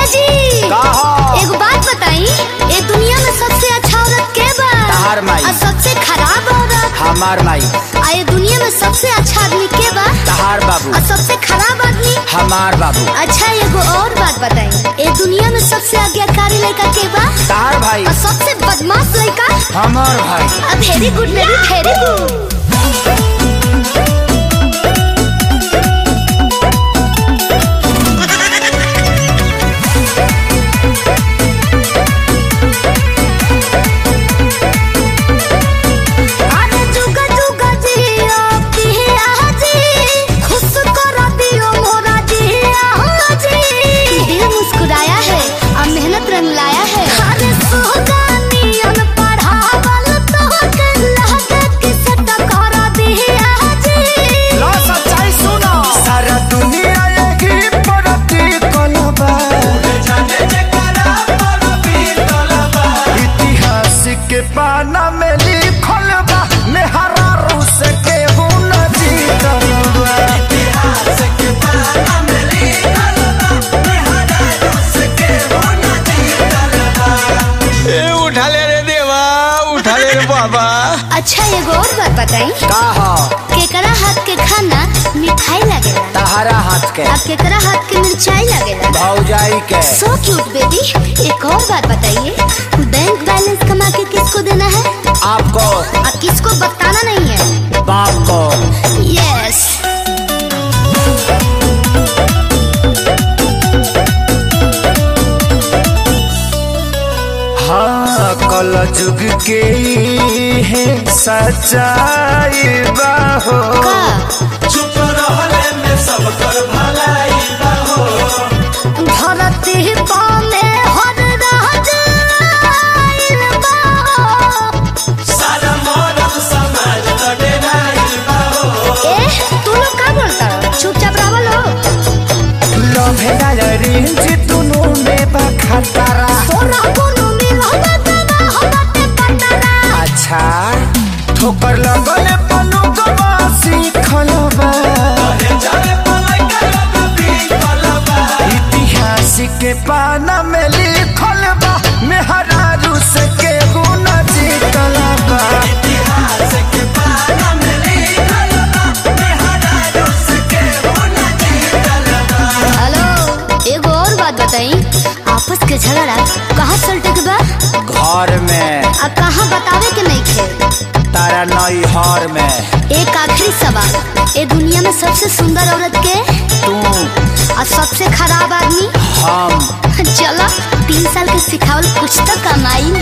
ए जी का हो? एगो बात बताई ए दुनिया में सबसे अच्छा औरत के बा तहार माई। और सबसे खराब औरत हमार माई आ ये दुनिया में सबसे अच्छा आदमी के बा तहार बाबू और सबसे खराब आदमी हमार बाबू अच्छा एगो और बात बताई ए दुनिया में सबसे आज्ञाकारी लड़का के बा तहार भाई और सबसे बदमाश लड़का हमार भाई very good baby very good अरे जुगा जुगा जिया पिया जी खुश कर दियो मोरा जिया जी दिल मुस्कुराया है और मेहनत रंग लाया है अरे सोगानियन पढ़ावल तो लहके किसे टकर दिया जी लो सच्चाई सुनो सारा दुनिया यही परती कलबा इतिहास के पाना में लिखल बा मेहरा रूस के हुन जीतल बा ए उठा ले रे देवा उठा ले रे बाबा अच्छा एगो और बात बताई का हो केकरा हाथ के खाना मिठाई लगेला तहारा हाथ के अब केकरा हाथ के मिर्चाई लगेला भौजाई के सो क्यूट बेबी एक और बात बताइए बैंक बैलेंस कमा के किसको देना है आपको और किसको बताना नहीं है बाप को यस हाँ कल जुग के है सच्चाई बाहो का चुप रहले में सब कर भलाई धरती पामे हर राज आइल बा। सारा मॉडल समाज लड़े नहीं ए तू लोग का बोलता हो चुपचाप रहो लो लभेला रेंज दुनु में बा खतरा सोना कोनो मिल हमरा हमते पटरा अच्छा ठोकर लगल पनु गवा सीखल बा जाने पलाई का भी कलबा इतिहास के पाना में लिखल बा मेहरा रूस के गुण जीतल बा इतिहास के पाना में लिखल बा मेहरा रूस के होना जीतल बा हेलो एगो और बात बताई आपस के झगड़ा कहाँ सलटे के बा घर में आ कहाँ बतावे के नहीं खे तारा नई हर में एक आखिरी सवाल ए दुनिया में सबसे सुंदर औरत के तू और सबसे खराब आदमी हम चलो तीन साल के सिखावल कुछ तो कमाई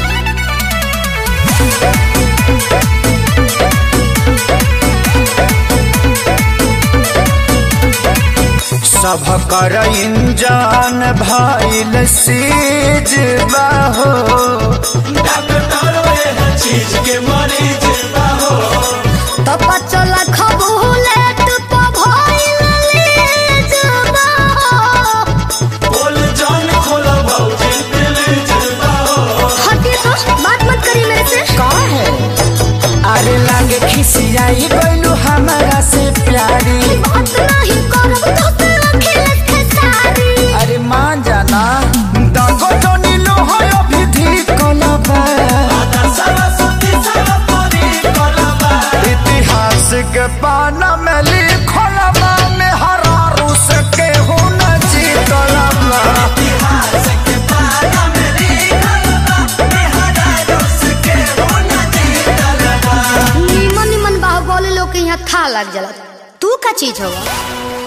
सब कर इंजान भइल सीज बाहो डॉक्टर वे चीज के मरीज बाहो तो बच्चों खबूले तो भइल लीज बा। बोल जान खोला भौजी दिल बाहो हटिए तो बात मत करिए मेरे से का है अरे लागे खिसियाई गइलू हमारा से प्यारी बात नहीं करब तो तेरा खेल खेसारी अरे मान जाना दगो तो नीलो है अभी धी कलबा सरस्वती सरस्वती कलबा इतिहास के पाना में लिखल बा में हरा रूस के हुन जीतल बा इतिहास के पाना में लिखल बा मेहरा रूस के होना जीतल बा निमन निमन बाहुबली लोग के यहाँ था लग जाला तू का चीज होगा